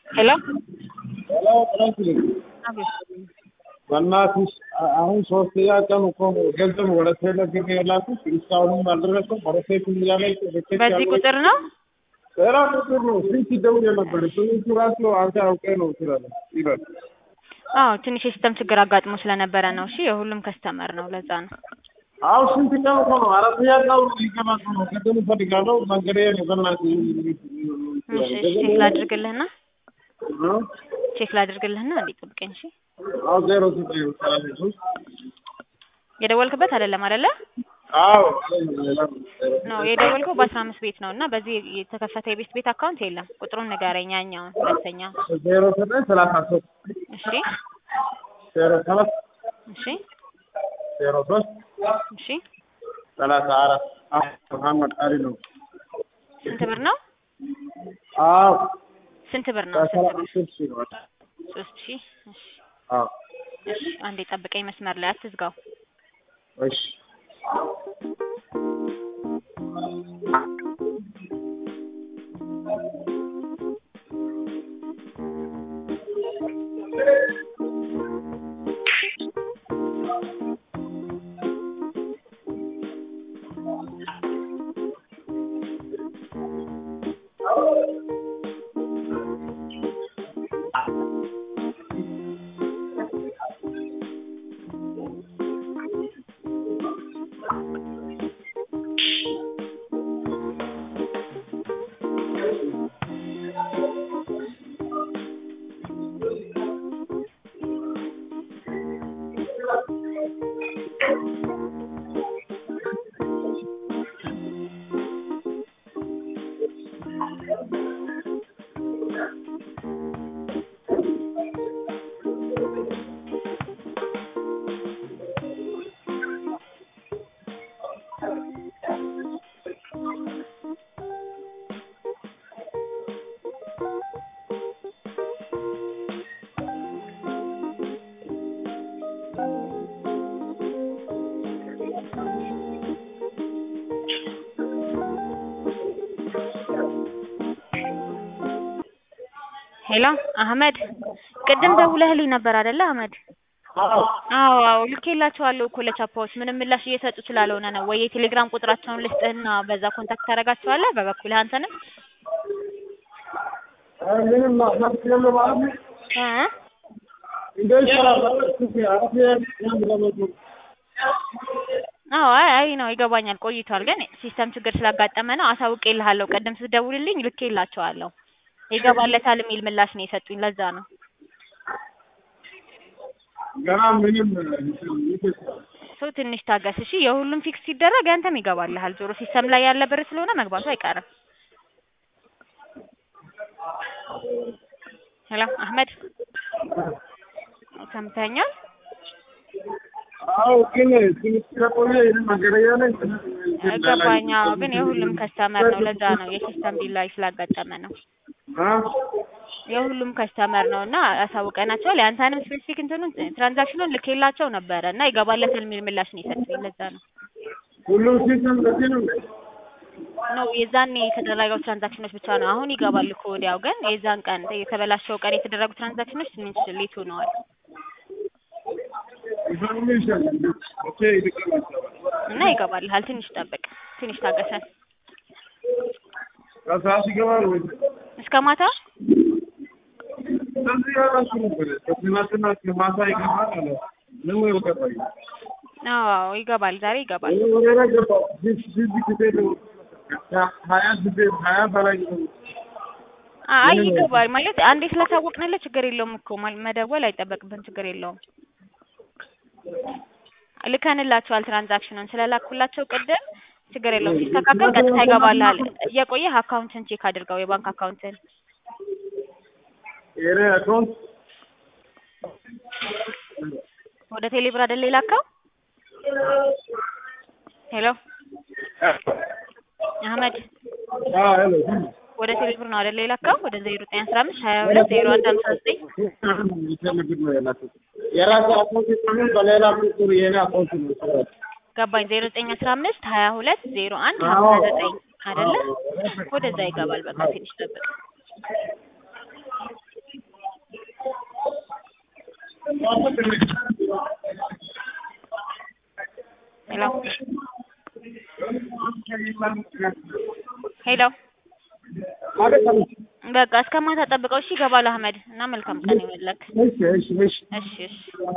ሄሎ ሄሎ ጥረስልኝ በእናትሽ አሁን ሶስተኛ ቀን እኮ ነው ገንዘብ ወደ ቴሌብር የላኩት እስካሁንም አልደረሰም። ሮቴሽን እያለ በዚህ ቁጥር ነው ሌላ ቁጥር ነው ስንት ደውዬ ነበር። ስንቱ ራሱ አንተ አውቄ ነው ስላለ ይላል። አዎ ትንሽ የሲስተም ችግር አጋጥሞ ስለነበረ ነው። እሺ የሁሉም ከስተመር ነው፣ ለዛ ነው። አዎ ስንት ቀን እኮ ነው አራተኛ ቀን ሊገባቱ ነው። ቅድም እፈልጋለሁ መንገዴ ነው በእናትህ እሺ እሺ፣ ቼክ ላድርግልህና ቼክ ላድርግልህና እንዴ ጠብቀኝ። እሺ አዎ ዜሮ ዘጠኝ ሰላሳ ሶስት የደወልክበት አይደለም አይደለ? አዎ ነው የደወልከው በአስራ አምስት ቤት ነው እና በዚህ የተከፈተ የቤት ቤት አካውንት የለም። ቁጥሩን ንገረኝ። ያኛውን ሁለተኛ። ዜሮ ዘጠኝ ሰላሳ ሶስት እሺ ዜሮ ሰባት እሺ ዜሮ ሶስት እሺ ሰላሳ አራት መሐመድ አሊ ነው። ስንት ብር ነው? አዎ ስንት ብር ነው? ስንት ብር? ሶስት ሺህ ነው። ሶስት ሺህ እሺ አዎ እሺ። አንዴ ጠብቀኝ መስመር ላይ አትዝጋው። እሺ ሄሎ አህመድ፣ ቅድም ደውለህልኝ ነበር አይደለ አህመድ? አዎ አዎ አዎ ልኬላቸዋለሁ እኮ ለቻፓዎች ምንም ምላሽ እየሰጡ ስላልሆነ ነው። ወይ የቴሌግራም ቁጥራቸውን ልስጥህና በዛ ኮንታክት ታደርጋቸዋለህ በበኩልህ አንተንም ምንም ማለት ነው ማለት ነው እ እንደ ይሻላል አራተኛ ቀን ለመቶ አዎ አይ አይ ነው ይገባኛል። ቆይቷል ግን ሲስተም ችግር ስላጋጠመ ነው። አሳውቄልሃለሁ። ቅድም ስትደውልልኝ ልኬላቸዋለሁ። ይገባለታል የሚል ምላሽ ነው የሰጡኝ። ለዛ ነው ገና ምንም ሰው ትንሽ ታገስ እሺ። የሁሉም ፊክስ ሲደረግ ያንተም ይገባልሃል። ዞሮ ሲስተም ላይ ያለ ብር ስለሆነ መግባቱ አይቀርም። ሄሎ አህመድ ሰምተኛል? አዎ ግን ትንሽ ከቆየ ይህን መንገደኛ ነኝ ገባኝ። አዎ ግን የሁሉም ከስተመር ነው። ለዛ ነው የሲስተም ዲላይ ስላጋጠመ ነው። የሁሉም ከስተመር ነው እና አሳውቀናቸዋል። የአንተንም ስፔሲፊክ እንትኑን ትራንዛክሽኑን ልኬላቸው ነበረ እና ይገባለታል የሚል ምላሽ ነው የሰጡኝ። ለዛ ነው ሁሉም ሲስተም ለዚህ ነው ነው የዛኔ የተደረገው ትራንዛክሽኖች ብቻ ነው አሁን ይገባል እኮ ወዲያው። ግን የዛን ቀን የተበላሸው ቀን የተደረጉ ትራንዛክሽኖች ትንሽ ሌት ሆነዋል ኢንፎርሜሽን ኦኬ ይልቀላል እና ይገባልሃል። ትንሽ ጠብቅ፣ ትንሽ ታገሰን። ከሰዓት ይገባል ወይ እስከ ማታ እንደዚህ ያላችሁ ነበር ከትናንትና እስከ ማታ ይገባል አለ ምን ወይ ቀጣይ አዎ ይገባል፣ ዛሬ ይገባል። ወደ ላይ ገባው ዚህ ጊዜ ነው ሀያ ጊዜ ሀያ በላይ ነው አይ ይገባል ማለት አንዴ ስላሳወቅንልህ ችግር የለውም እኮ ማል- መደወል አይጠበቅብን፣ ችግር የለውም። ልከንላቸዋል ትራንዛክሽኑን ስለላኩላቸው ቅድም ችግር የለውም። ሲስተካከል ቀጥታ ይገባልሃል። እየቆየህ አካውንትን ቼክ አድርገው የባንክ አካውንትን የኔ አካውንት ወደ ቴሌብር አይደል የላከው? ሄሎ አህመድ አዎ ሄሎ ወደ ቴሌብር ነው አይደል የላከው? ወደ ዜሮ ዘጠኝ አስራ አምስት ሀያ ሁለት ዜሮ አንድ ሀምሳ ዘጠኝ ይፈልግ ነው ያላችሁት የራሱ አካውንት ሲሆን በሌላ ቁጥር የኔ አካውንት ነው ገባኝ። ዜሮ ዘጠኝ አስራ አምስት ሀያ ሁለት ዜሮ አንድ ሀምሳ ዘጠኝ አይደለ? ወደዛ ይገባል። በቃ ትንሽ ጠብቅ። ሄሎ ሄሎ አቤት አቤት። በቃ እስከ ማታ ጠብቀው እሺ ይገባል አህመድ እና መልካም ቀን ይሁንልህ እሺ እሺ እሺ እሺ እሺ